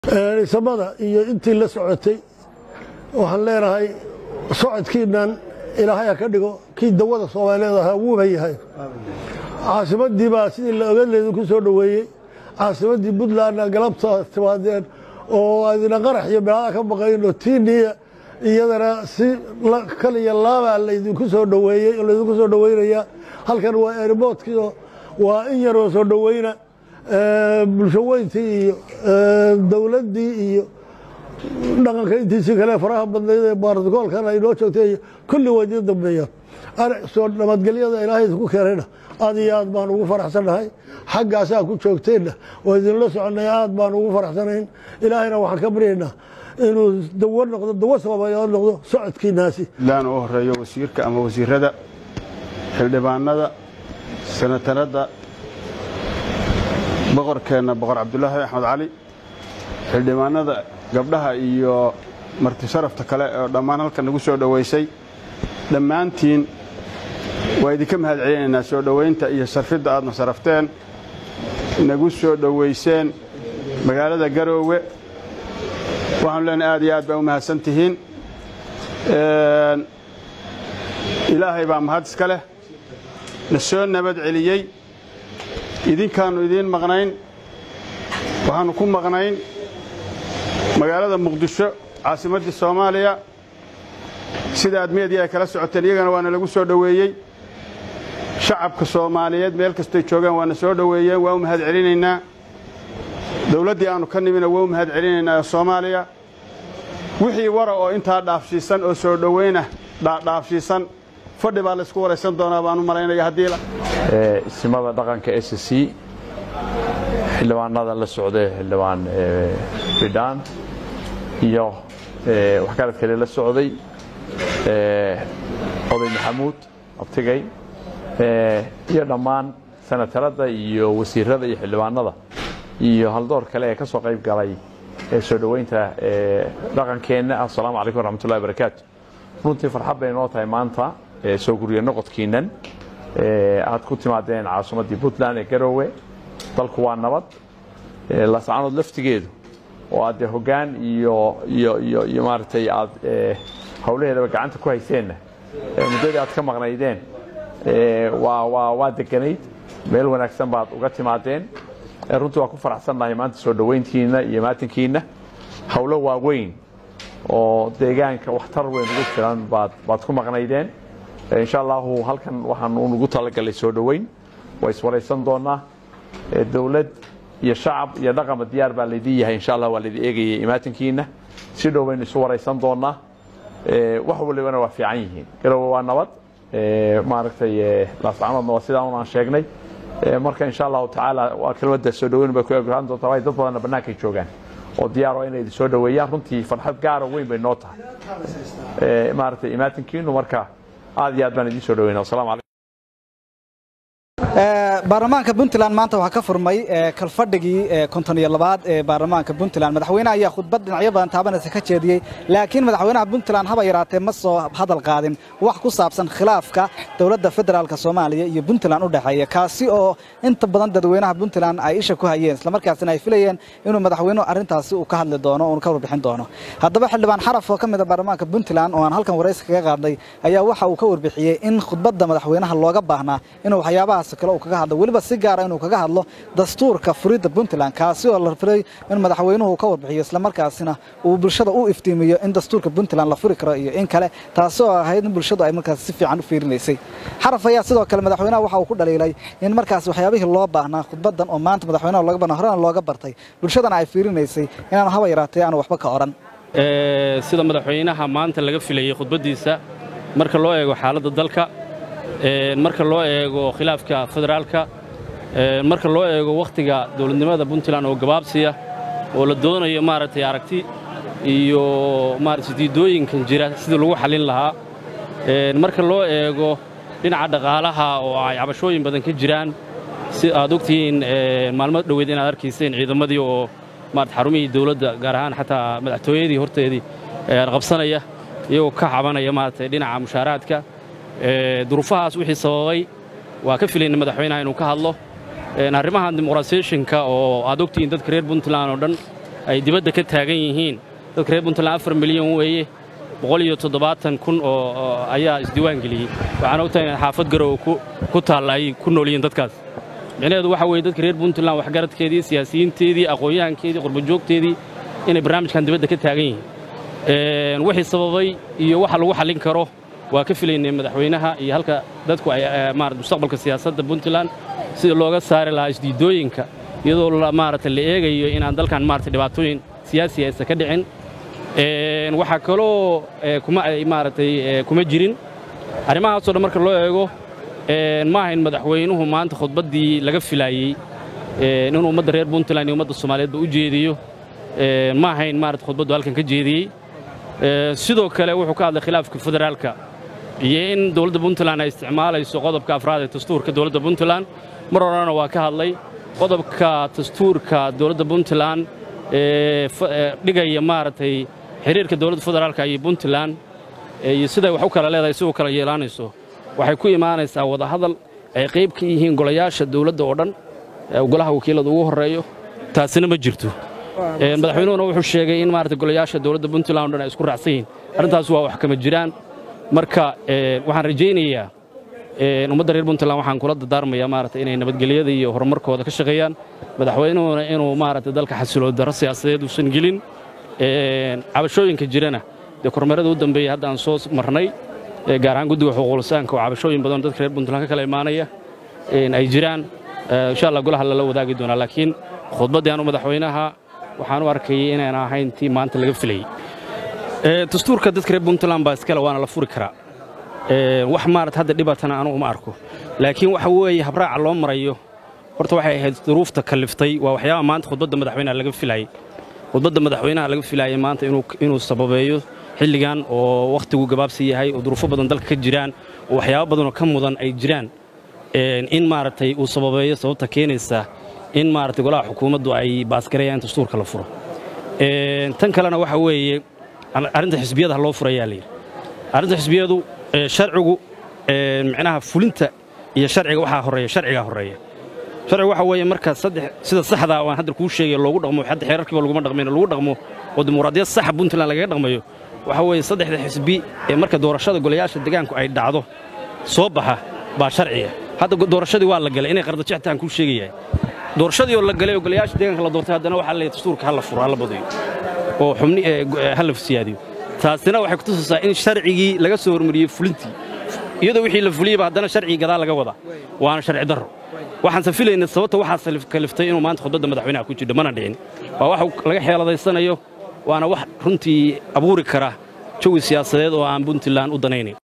samada iyo intii la socotay waxaan leenahay socodkiinnan ilaahay ha ka dhigo kii dawada soomaaliyeed ahaa wuuba yahay caasimaddii baa sidii la ogan laydinku soo dhoweeyey caasimaddii puntlandna galabta timaadeen oo adina qarax iyo meelaha ka baqayn oo tiiniya iyadana si kaliya laabaa laydinku soo dhoweeyey oo laydinku soo dhoweynayaa halkan waa airboodkiio waa in yaroo soo dhoweyna bulsho weyntii iyo dowladdii iyo dhaqanka intiisii kale faraha badnayd ee baartikoolkan ay noo joogtay iyo kulli waa idiin dambeeyaan soo nabadgelyada ilaahay idinku keenayna aad iyo aad baan ugu faraxsannahay xaggaasaa ku joogteenna oo idinla soconnay aad baan ugu faraxsanayn ilaahayna waxaan ka baryaynaa inuu dawo noqdo dawo soomaaliyeed noqdo socodkiinaasi laan u horeeyo wasiirka ama wasiirada xildhibaanada senatarada boqorkeenna boqor cabdulaahi axmed cali xildhibaanada gabdhaha iyo marti sharafta kale oo dhammaan halkan nagu soo dhowaysay dhammaantiin waa idinka mahad celinaynaa soo dhowaynta iyo sarfidda aadna sarafteen nagu soo dhowayseen magaalada garoowe waxaanu leenahay aad iyo aad baa u mahadsan tihiin ilaahay baa mahad iska leh na soo nabad celiyey idinkaannu idiin maqnayn waxaannu ku maqnayn magaalada muqdisho caasimaddii soomaaliya sida aad meediya ay kala socoteen iyagana waana lagu soo dhoweeyey shacabka soomaaliyeed meel kastoy joogaan waana soo dhoweeyeen waa u mahad celinaynaa dowladdii aannu ka nimina waa u mahad celinaynaa ee soomaaliya wixii wara oo intaa dhaafshiisan oo soo dhoweynah dhaafshiisan fadhi baa laysku waraysan doonaa baan u malaynaya haddii isimada dhaqanka s c xildhibaanada la socday xildhibaan bidhaan iyo waxgarad kale la socday oday maxamuud abtigay iyo dhammaan senatarada iyo wasiirada iyo xildhibaanada iyo haldoor kale ee ka soo qayb galay soo dhoweynta dhaqankeenna assalaamu calaykum waraxmatullahi barakaatu runtii farxad bay noo tahay maanta soo guriya noqodkiinnan aad ku timaadeen caasimaddii puntland ee garoowe dalku waa nabad lascanood laftigeedu oo aad dee hoggaan iyo iyo iyo iyo maaragtay aad howlaheedaba gacanta ku hayseenna muddadii aad ka maqnaydeen waa waa waa deganayd meel wanaagsan baad uga timaadeen runtii waa ku faraxsannahay maanta soo dhoweyntiinna iyo maatinkiinna howlo waaweyn oo deegaanka waxtar weyn ugu filan baad baad ku maqnaydeen insha allahu halkan waxaan unugu talagalay soo dhoweyn waa iswaraysan doonaa dowlad iyo shacab iyo dhaqanba diyaar baa laydin yahay insha allah waa laydin eegayay imaatinkiina si dhow baynu isu waraysan doonaa wax walibana waa fiican yihiin garowe waa nabad maaragtay laascanoodna waa sidaa un aan sheegnay marka insha allahu tacaala waa kelmadda soo dhoweyn bay ku egaan doontaa waayo dad badanna bannaankay joogaan oo diyaar oo inay idin soo dhoweeyaan runtii farxad gaaro weyn bay noo tahay maaragtay imaatinkiinu marka aad iyo aad baan idiin soo dhoweyna wassalamu calaykum baarlamaanka puntland maanta waxaa ka furmay kalfadhigii konton iyo labaad ee baarlamaanka puntland madaxweyneha ayaa khudbad dhinacyo badan taabanaysa ka jeediyey laakiin madaxweynaha puntland haba yaraatee ma soo hadal qaadin wax ku saabsan khilaafka dowladda federaalk soomaaliya iyo puntland u dhexeeya kaasi oo inta badan dadweynaha puntland ay isha ku hayeen islamarkaasina ay filayeen inuu madaxweynuhu arrintaasi uu ka hadli doono uuna ka warbixin doono haddaba xildhibaan xaraf oo ka mid a baarlamaanka puntland oo aan halkan waraysi kaga qaadnay ayaa waxa uu ka warbixiyey in khudbadda madaxweynaha looga baahnaa inuu waxyaabahaas kale uu kaga hadlo weliba si gaara inuu kaga hadlo dastuurka furidda puntland kaasi oo la firay in madaxweynuhu ka warbixiyo islamarkaasina uu bulshada u iftiimiyo in dastuurka puntland la furi karo iyo in kale taasi oo ahayd in bulshadu ay markaas si fiican u fiirinaysay xaraf ayaa sidoo kale madaxweynaha waxa uu ku dhaliilay in markaas waxyaabihii loo baahnaa khudbaddan oo maanta madaxweynaha looga baahna horena looga bartay bulshadana ay fiirinaysay inaanu haba yaraatee aanu waxba ka odhan sida madaxweynaha maanta laga filayey khudbaddiisa marka loo eego xaaladda dalka marka loo eego khilaafka federaalka marka loo eego wakhtiga dowladnimada puntland oo gabaabsiya oo la doonayo maaragtay aragti iyo maaragtay diidooyinkan jira sidii lagu xallin lahaa marka loo eego dhinaca dhaqaalaha oo ay cabashooyin badan ka jiraan si aad ogtihiin maalmo dhoweed inaad arkayseen ciidamadii oo maarata xarumihii dawladda gaar ahaan xataa madaxtooyadii horteedii qabsanaya iyagoo ka cabanaya maaragtay dhinaca mushaaraadka duruufahaas wixii sababay waa ka filayna madaxweynaha inuu ka hadlo arrimahan dimuqrasiyeshinka oo aad ogtihiin dadka reer puntland oo dhan ay dibadda ka taagan yihiin dadka reer puntland afar milyan weeye boqol iyo toddobaatan kun oo ayaa isdiiwaan geliyey waxaana ogtahay in xaafad garowe ku taalla ay ku nool yihiin dadkaas micnaheedu waxa weeye dadka reer puntland waxgaradkeedii siyaasiyiinteedii aqoon-yahankeedii qurbajoogteedii inay barnaamijkan dibadda ka taagan yihiin wixii sababay iyo waxa lagu xallin karo waa ka filaynay madaxweynaha iyo halka dadku ay maarata mustaqbalka siyaasadda puntland sida looga saari lahaa isdiidooyinka iyadoo maarata la eegayo inaan dalkan maarata dhibaatooyin siyaasi aysan ka dhicin waxaa kaloo kuma ay maaragtay kuma jirin arrimahaasoo dhan marka loo eego ma ahayn madaxweynuhu maanta khudbaddii laga filaayey inuu ummadda reer puntland iyo ummadda soomaaliyeedba u jeediyo ma ahayn maarata khudbaddu halkan ka jeediyey sidoo kale wuxuu ka hadlay khilaafka federaalka iyo in dowladda puntland ay isticmaalayso qodobka afraad ee dastuurka dowladda puntland mar horena waa ka hadlay qodobka dastuurka dowladda puntland ee dhigaya maaragtay xiriirka dowladda federaalka iyo puntland iyo siday wax u kala leedahay si u kala yeelaanayso waxay ku imaanaysaa wadahadal ay qayb ka yihiin golayaasha dowladda oo dhan golaha wakiilada ugu horreeyo taasina ma jirto madaxweynuhuna wuxuu sheegay in maarata golayaasha dowladda puntland o dhan ay isku raacsan yihiin arrintaas waa wax kama jiraan marka waxaan rajaynayaa ummadda reer puntland waxaan kula dardaarmayaa maarata inay nabadgelyada iyo horumarkooda ka shaqeeyaan madaxweynuhuna inuu maarata dalka xasilood darro siyaasadeed uusan gelin cabashooyinka jirana dee kormeerada u dambeeyey hadda aan soo marnay gaar ahaan guddiga xuquuqlisaanka oo cabashooyin badan dadka reer puntland ka kala imaanaya ay jiraan insha allah golaha lala wadaagi doonaa laakiin khudbaddii aanu madaxweynaha waxaan u arkayay inaan ahayn tii maanta laga filayey dastuurka dadka reer puntland baa iskale waana la furi karaa wax maarata hadda dhibatana anugu ma arko laakiin waxa weeye habraaca loo marayo horta waxay ahayd duruufta kalliftay waa waxyaabaha maanta khudbadda madaxweynaha laga filayey khudbadda madaxweynaha laga filaayay maanta inuu sababeeyo xilligan oo wakhtigu gabaabsi yahay oo duruufo badan dalka ka jiraan oo waxyaabo badanoo ka mudan ay jiraan in maaragtay uu sababeeyo sababta keenaysa in maaragtay golaha xukuumaddu ay baasgareeyaan in dastuurka la furo tan kalena waxa weeye arrinta xisbiyada loo furayaa layidhi arrinta xisbiyadu sharcigu micnaha fulinta iyo sharciga waxaa horreeya sharcigaa horreeya sharcigu waxa weeye marka saddex sida saxda aan hadda kuu sheegay loogu dhaqmo hadda xeerarkiiba laguma dhaqmayn lagu dhaqmo oo dimuqraadiyad saxa puntland lagaga dhaqmayo waxa weeye saddexda xisbi ee marka doorashada golayaasha deegaanku ay dhacdo soo baxa baa sharciga hadda doorashadii waa la galay inay qardajextaan kuu sheegayahay doorashadii oo la galay oo golayaasha deegaanka la doortay haddana waxaa leeyahay dastuurka ha la furo ha la badayo oo xubni ha la siyaadiyo taasina waxay ku tusaysaa in sharcigii laga soo hormariyey fulintii iyadoo wixii la fuliyeyba haddana sharcigii gadaal laga wadaa waana sharci darro waxaanse filaynay sababta waxaa kaliftay inuu maanta khudbadda madaxweynaha ku jidho mana dhicin waa wax laga xeeladaysanayo waana wax runtii abuuri kara jawi siyaasadeed oo aan puntland u danaynayn